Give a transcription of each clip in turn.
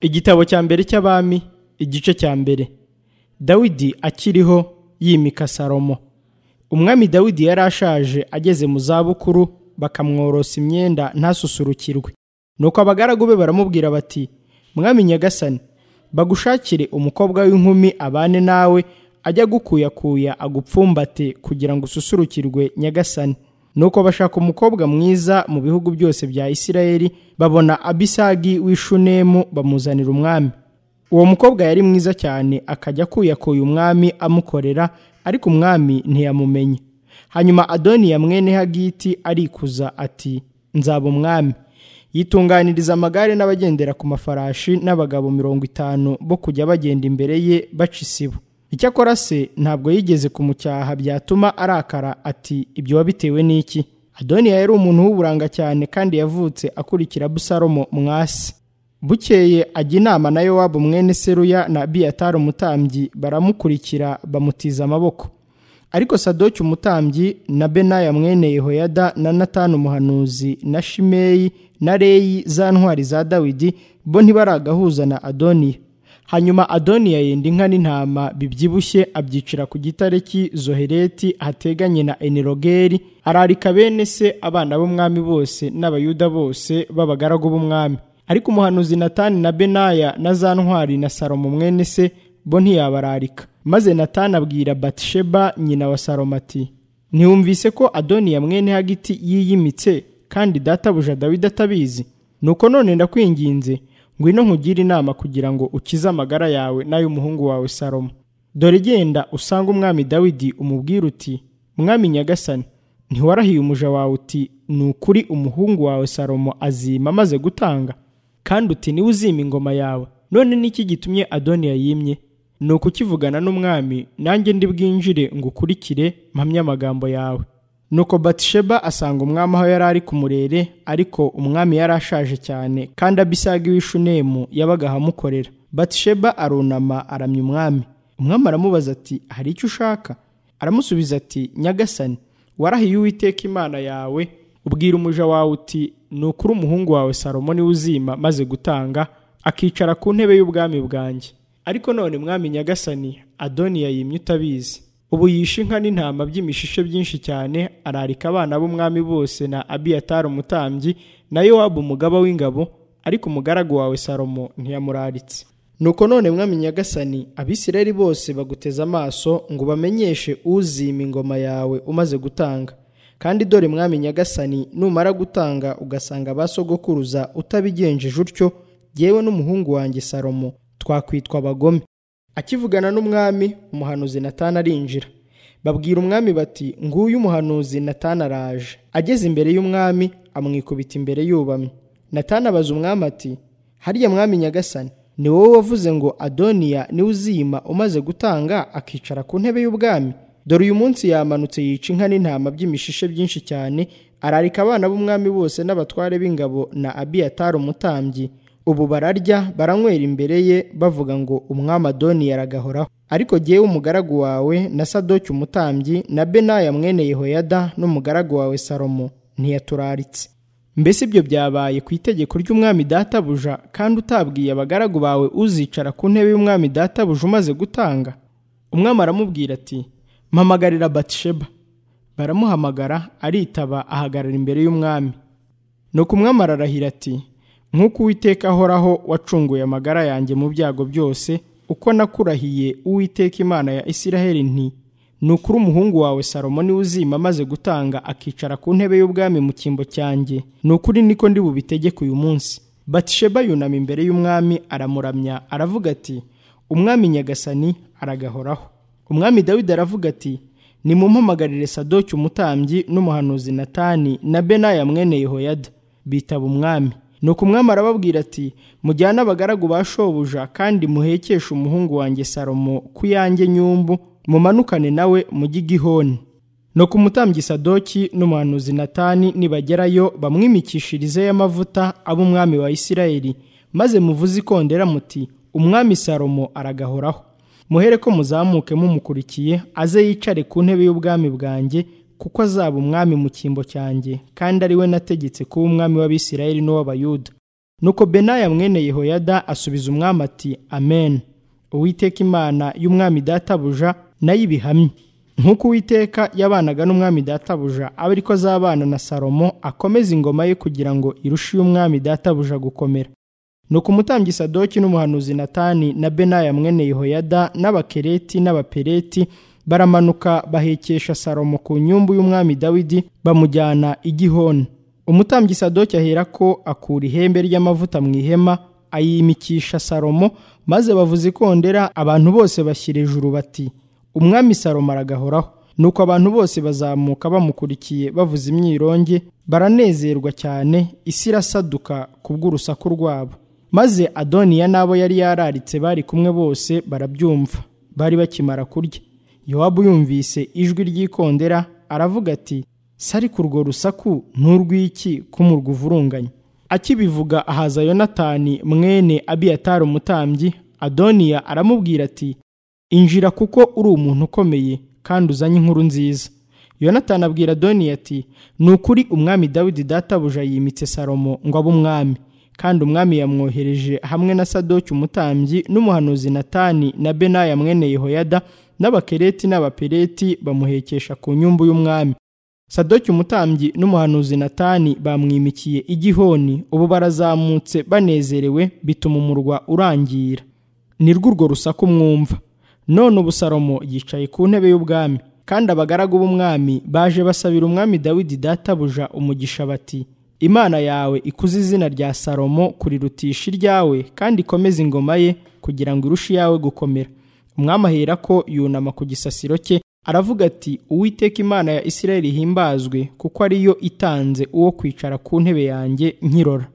igitabo cya mbere cy'abami igice cya mbere dawidi akiriho yimika salomo umwami dawidi yari ashaje ageze mu zabukuru bakamworosa imyenda ntasusurukirwe nuko abagaragu be baramubwira bati mwami nyagasani bagushakire umukobwa w'inkumi abane nawe ajya agukuyakuya agupfumbate kugira ngo ususurukirwe nyagasani nuko bashaka umukobwa mwiza mu bihugu byose bya isirayeli babona abisagi w'ishunemu bamuzanira umwami uwo mukobwa yari mwiza cyane akajya akuyakuye umwami amukorera ariko umwami ntiyamumenye hanyuma adoniya mwene hagiti arikuza ati nzaba umwami yitunganiriza amagare n'abagendera ku mafarashi n'abagabo mirongo itanu bo kujya bagenda imbere ye baca isibo icyakora se ntabwo yigeze kumucyaha byatuma arakara ati ibyo wabitewe n'iki adoniya yari umuntu w'uburanga cyane kandi yavutse akurikira abusalomo mwasi bukeye ajya inama na yowabu mwene seruya na biyatari umutambyi baramukurikira bamutiza amaboko ariko sadoki umutambyi na benaya mwene yehoyada na natani umuhanuzi na shimeyi na reyi za ntwari za dawidi bo ntibaragahuza na adoniya hanyuma adoniya yenda inka n'intama bibyibushye abyicira ku gitare cy'i zohereti hateganye na enirogeri ararika bene se abana b'umwami bose n'abayuda bose b'abagaragu b'umwami ariko umuhanuzi natani na benaya na za ntwari na salomo mwene se bo ntiyabararika maze natani abwira batisheba nyina wa salomo ati ntiwumvise ko adoniya mwene hagiti yiyimitse kandi databuja dawidi atabizi nuko none ndakwinginze ngwino nkugire inama kugira ngo ukize amagara yawe n'ay'umuhungu wawe salomo dore genda usange umwami dawidi umubwire uti mwami nyagasani ntiwarahiye umuja wawe uti ni ukuri umuhungu wawe salomo azima amaze gutanga kandi uti niwe uzima ingoma yawe none n'iki gitumye adoniya yimye ni ukukivugana n'umwami nanjye ndi bwinjire ngukurikire mpamye amagambo yawe nuko batisheba asanga umwami aho yari ari ku murere ariko umwami yari ashaje cyane kandi abisagi w'ishunemu yabaga ahamukorera batisheba arunama aramya umwami umwami aramubaza ati hari icyo ushaka aramusubiza ati nyagasani warahiye uwiteka imana yawe ubwira umuja wawe uti ni ukuri umuhungu wawe salomo niwe uzima maze gutanga akicara ku ntebe y'ubwami bwanjye ariko none mwami nyagasani adoniya yimye utabizi ubu yishe inka n'intama by'imishishe byinshi cyane ararika abana b'umwami bose na abiyatari umutambyi na yowabu umugaba w'ingabo ariko umugaragu wawe salomo ntiyamuraritse nuko none mwami nyagasani abisirayeli bose baguteze amaso ngo bamenyeshe uzima ingoma yawe umaze gutanga kandi dore mwami nyagasani numara gutanga ugasanga abasogokuruza utabigenjeje utyo yewe n'umuhungu wanjye salomo twakwitwa abagome akivugana n'umwami umuhanuzi natana arinjira babwira umwami bati nguyu umuhanuzi natana araje ageze imbere y'umwami amwikubita imbere yubamye natana abaza umwami ati harya mwami nyagasani ni wowe wavuze ngo adoniya niwe uzima umaze gutanga akicara ku ntebe y'ubwami dore uyu munsi yamanutse yica inka n'intama by'imishishe byinshi cyane ararika abana b'umwami bose n'abatware b'ingabo na abiyatari umutambyi ubu bararya baranywera imbere ye bavuga ngo umwami adoni yaragahoraho ariko jyewe umugaragu wawe na sadoki umutambyi na benaya mwene yehoyada n'umugaragu wawe salomo ntiyaturaritse mbese ibyo byabaye ku itegeko ry'umwami databuja kandi utabwiye abagaragu bawe uzicara ku ntebe y'umwami databuja umaze gutanga umwami aramubwira ati mpamagarira batisheba baramuhamagara aritaba ahagarara imbere y'umwami nuko umwami ararahira ati nk'uko uwiteka ahoraho wacunguye amagara yanjye mu byago byose uko nakurahiye uwiteka imana ya isiraheli nti ni ukuri umuhungu wawe salomo niwe uzima amaze gutanga akicara ku ntebe y'ubwami mu cyimbo cyanjye ni ukuri niko ndi bubitegeke uyu munsi batisheba yunama imbere y'umwami aramuramya aravuga ati umwami nyagasani aragahoraho umwami dawidi aravuga ati nimumpamagarire sadoki umutambyi n'umuhanuzi natani na benaya mwene yehoyada bitaba umwami nuko umwami arababwira ati mujyane abagaragu ba shobuja kandi muhekeshe umuhungu wanjye salomo ku yanjye nyumbu mumanukane nawe mujye igihoni nuko umutambyi sadoki n'umuhanuzi natani nibagerayo bamwimikishirizeyo amavuta ab'umwami wa isirayeli maze muvuze ikondera muti umwami salomo aragahoraho muhere ko muzamuke mumukurikiye aze yicare ku ntebe y'ubwami bwanjye kuko azaba umwami mu cyimbo cyanjye kandi ari we nategetse kuba umwami w'abisirayeli n'uw'abayuda nuko benaya mwene yehoyada asubiza umwami ati amen uwiteka imana y'umwami databuja nayo ibihamye nk'uko uwiteka yabanaga n'umwami databuja aba ariko azabana na salomo akomeza ingoma ye kugira ngo irushe iy'umwami databuja gukomera nuko umutambyi sadoki n'umuhanuzi natani na benaya mwene yehoyada n'abakereti n'abapereti baramanuka bahekesha salomo ku nyumbu y'umwami dawidi bamujyana i gihoni umutambyi sadoki ahera ko akura ihembe ry'amavuta mu ihema ayimikisha salomo maze bavuza ikondera abantu bose bashyira ejuru bati umwami salomo aragahoraho nuko abantu bose bazamuka bamukurikiye bavuza imyironge baranezerwa cyane isi irasaduka kubw'urusaku rwabo maze adoniya n'abo yari yararitse bari kumwe bose barabyumva bari bakimara kurya yowabu yumvise ijwi ry'ikondera aravuga ati sari ku rwo rusaku n'urw'iki k'umurwa uvurunganya akibivuga ahaza yonatani mwene abiyatari umutambyi adoniya aramubwira ati injira kuko uri umuntu ukomeye kandi uzanye inkuru nziza yonatani abwira doniya ati ni ukuri umwami dawidi databuja yimitse salomo ngo abe umwami kandi umwami yamwohereje hamwe na sadoki umutambyi n'umuhanuzi natani na benaya mwene yehoyada n'abakereti n'abapereti bamuhekesha ku nyumbu y'umwami sadoki umutambyi n'umuhanuzi natani bamwimikiye igihoni ubu barazamutse banezerewe bituma umurwa urangira ni rw'urwo rusaku mwumva none ubu salomo yicaye ku ntebe y'ubwami kandi abagaragu b'umwami baje basabira umwami dawidi databuja umugisha bati imana yawe ikuze izina rya salomo kurirutisha iryawe kandi ikomeze ingoma ye kugira ngo irushe iyawe gukomera umwami ahera ko yunama ku gisasiro cye aravuga ati uwiteka imana ya isirayeli ihimbazwe kuko ariyo itanze uwo kwicara ku ntebe yanjye nkirora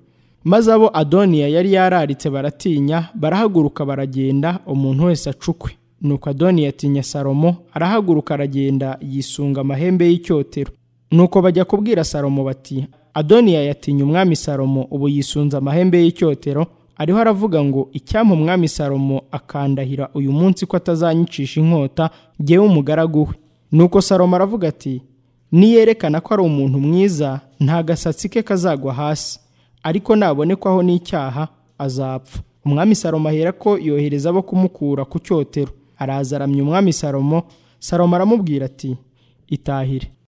maze abo adoniya yari yararitse baratinya barahaguruka baragenda umuntu wese acukwe nuko adoni yatinya salomo arahaguruka aragenda yisunga amahembe y'icyotero nuko bajya kubwira salomo bati adoniya yatinya umwami salomo ubu yisunze amahembe y'icyotero ariho aravuga ngo icyampa umwami salomo akandahira uyu munsi ko atazanyicisha inkota ngewe umugaragu we nuko salomo aravuga ati niyerekana ko ari umuntu mwiza nta gasatsi ke kazagwa hasi ariko nabonekwaho n'icyaha azapfa umwami salomo ahera ko yohereza abo kumukura ku cyotero araza aramya umwami salomo salomo aramubwira ati itahire